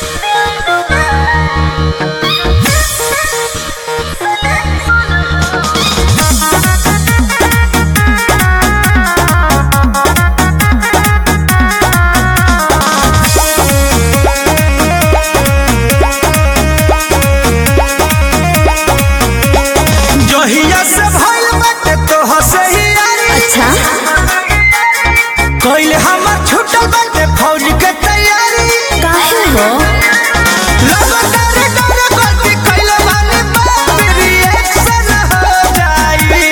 जहिया से भइल बाटे तोह से ही यारी अच्छा कइले हमर छूटल बाटे फौज के तैयारी काहे हो लगातार डर गलती कइले बानी बाप रिएक्शन हो जाई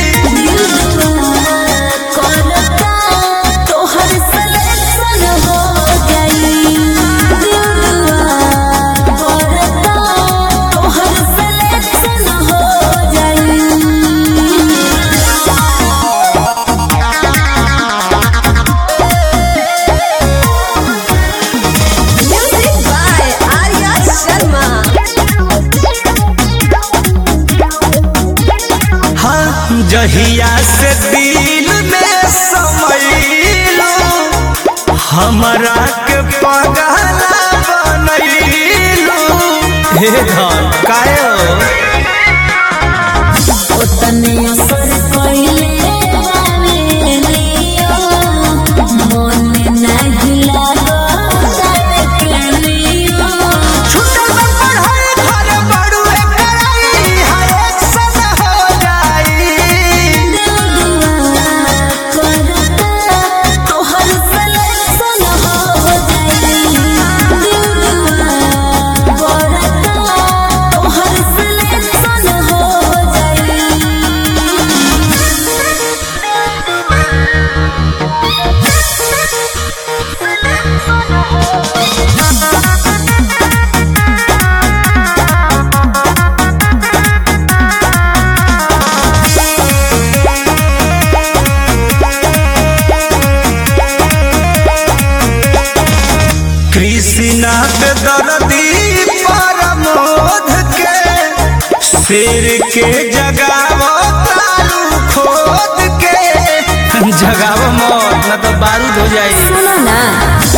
करता तोहर सिलेक्शन हो गई करता तोहर सिलेक्शन हो गई Music by Arya Sharma. हाँ जहिया से दिल में समैलो हमरा के पगला बनैलो हे धन काहे हो ओतने असर कइले बावे लियो मन नाही लागो तारे के लियो छूटल बा पढ़ाई घर बड़ुए पढ़ाई हाय एक्शन हो जाई करता तोहर सिलेक्शन हो जाई करता तोहर सिलेक्शन हो जाई कृष्णा के दर्दी परमोध के शेर के जगाव तारू खोद के जगाव मौत न तो बारूद हो जाई सुनो ना